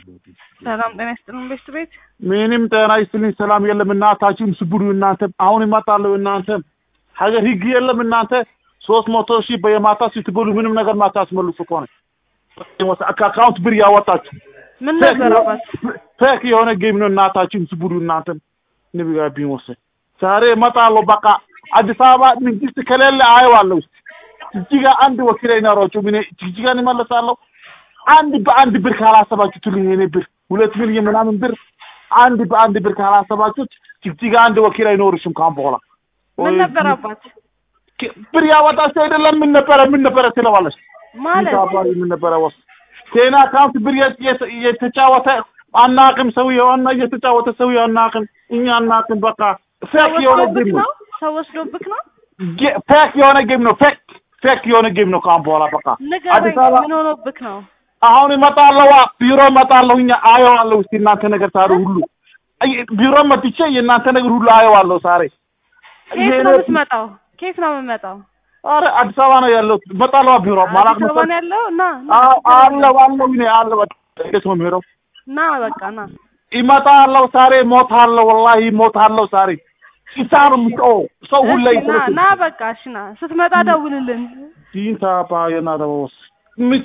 ሰላም ጤና ይስጥልን ቤት ቤት ምንም ጤና ይስጥልኝ ሰላም የለም እናታችሁም ስቡሩ እናንተ አሁን ይመጣለሁ እናንተ ሀገር ህግ የለም እናንተ ሶስት መቶ ሺህ በየማታ ስትበሉ ምንም ነገር ማታስመልሱ ከሆነ ከአካውንት ብር ያወጣችሁ ምን ነበረባት? ፌክ የሆነ ጌም ነው እናታችሁም ስቡሩ እናንተ ንብጋ ቢወሰድ ዛሬ እመጣለሁ በቃ አዲስ አበባ መንግስት ከሌለ አየዋለሁ ጅጅጋ አንድ ወኪል አይኖራችሁም እኔ ጅጅጋን እመለሳለሁ አንድ በአንድ ብር ካላሰባችሁት ትሉኝ የኔ ብር ሁለት ሚሊዮን ምናምን ብር አንድ በአንድ ብር ካላሰባችሁት ጅግጅጋ አንድ ወኪል አይኖርሽም ካሁን በኋላ ምን ነበር አባት ብር ያወጣችሁ አይደለም ምን ነበረ ምን ነበረ ትለዋለች ማለት አባሪ ምን ነበረ ወስ ቴና አካውንት ብር የት- የት- የተጫወተ አናቅም ሰውዬው እና እየተጫወተ ሰውዬው አናቅም እኛ አናቅም በቃ ፌክ የሆነ ወስዶብክ ጌም ነው ነው ሰው ወስዶብክ ነው ጌ- ፌክ የሆነ ጌም ነው ፌክ ፌክ የሆነ ጌም ነው ካሁን በኋላ በቃ ንገረኝ አዲስ አበባ ምን ሆኖብክ ነው አሁን እመጣለሁ ቢሮ እመጣለሁ እኛ አየዋለሁ እስቲ እናንተ ነገር ዛሬ ሁሉ አይ፣ ቢሮ መጥቼ የእናንተ ነገር ሁሉ አየዋለሁ ዛሬ ከየት ነው የምትመጣው ከየት ነው የምመጣው ኧረ አዲስ አበባ ነው ያለው እመጣለሁ ቢሮ ማላቅ አዲስ አበባ ነው ያለው እና አለው አለው እኔ አለው እንዴት ነው የሚሄደው ና በቃ ና ይመጣለሁ ዛሬ ሞታለሁ ወላሂ ሞታለሁ ዛሬ ኢሳሩ ምጦ ሰው ሁሉ እሺ፣ ና ና በቃ እሺ ና ስትመጣ ደውልልን ዲንታ ባ የናደወስ